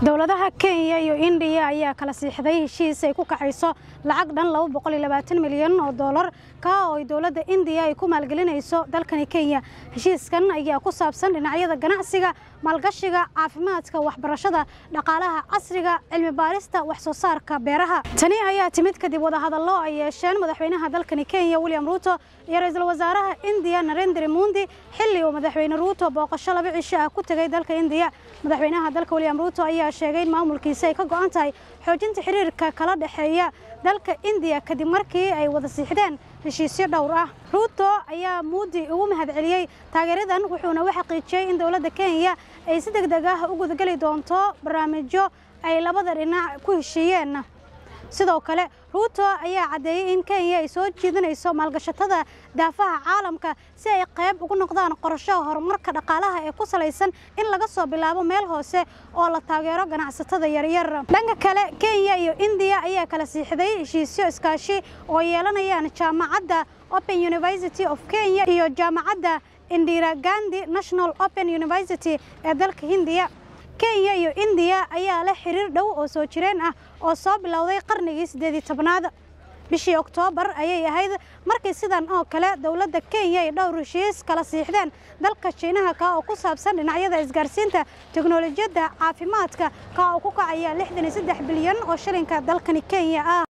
dowladaha kenya iyo indiya ayaa kala siixday heshiis ay ku kacayso lacag dhan milyan oo doolar ka oo ay dowladda indiya ay ku maalgelinayso dalkani kenya heshiiskan ayaa ku saabsan dhinacyada ganacsiga maalgashiga caafimaadka waxbarashada dhaqaalaha casriga cilmi baarista wax soo saarka beeraha tani ayaa timid kadib wadahadallo ay yeesheen madaxweynaha dalkani kenya william ruuto iyo ra-iisul wasaaraha indiya narendra mundi xilli uu madaxweyne ruuto booqasho laba cisho ah ku tegay dalka indiya madaxweynaha dalka william ruuto ayaa sheegay in maamulkiisa ay ka go'an tahay xoojinta xiriirka kala dhexeeya dalka indiya kadib markii ay wada siixdeen heshiisyo dhowr ah ruuto ayaa muudi ugu mahadceliyey taageeradan wuxuuna u xaqiijiyey in dowladda kenya ay si deg deg ah u gudageli doonto barnaamijyo ay labada dhinac ku heshiiyeen sidoo kale ruuto ayaa caddeeyey in kenya ay soo jiidanayso maalgashatada daafaha caalamka si ay qayb ugu noqdaan qorashaha horumarka dhaqaalaha ee ku salaysan in laga soo bilaabo meel hoose oo la taageero ganacsatada yaryar dhanka kale kenya iyo indiya ayaa kala siixday heshiisyo iskaashi oo yeelanayaan jaamacadda open university of kenya iyo jaamacadda indira gandi national open university ee dalka hindiya kenya iyo indiya ayaa leh xiriir dhow oo soo jireen ah oo soo bilowday qarnigii siddeed iyo tobnaad bishii oktoobar ayay ahayd markii sidan oo kale dowladda kenya ay dhowr heshiis kala siixdeen dalka shiinaha ka oo ku saabsan dhinacyada isgaarsiinta teknolojiyadda caafimaadka ka oo ku kacaya lixdan iyo saddex bilyan oo shilinka dalkani kenya ah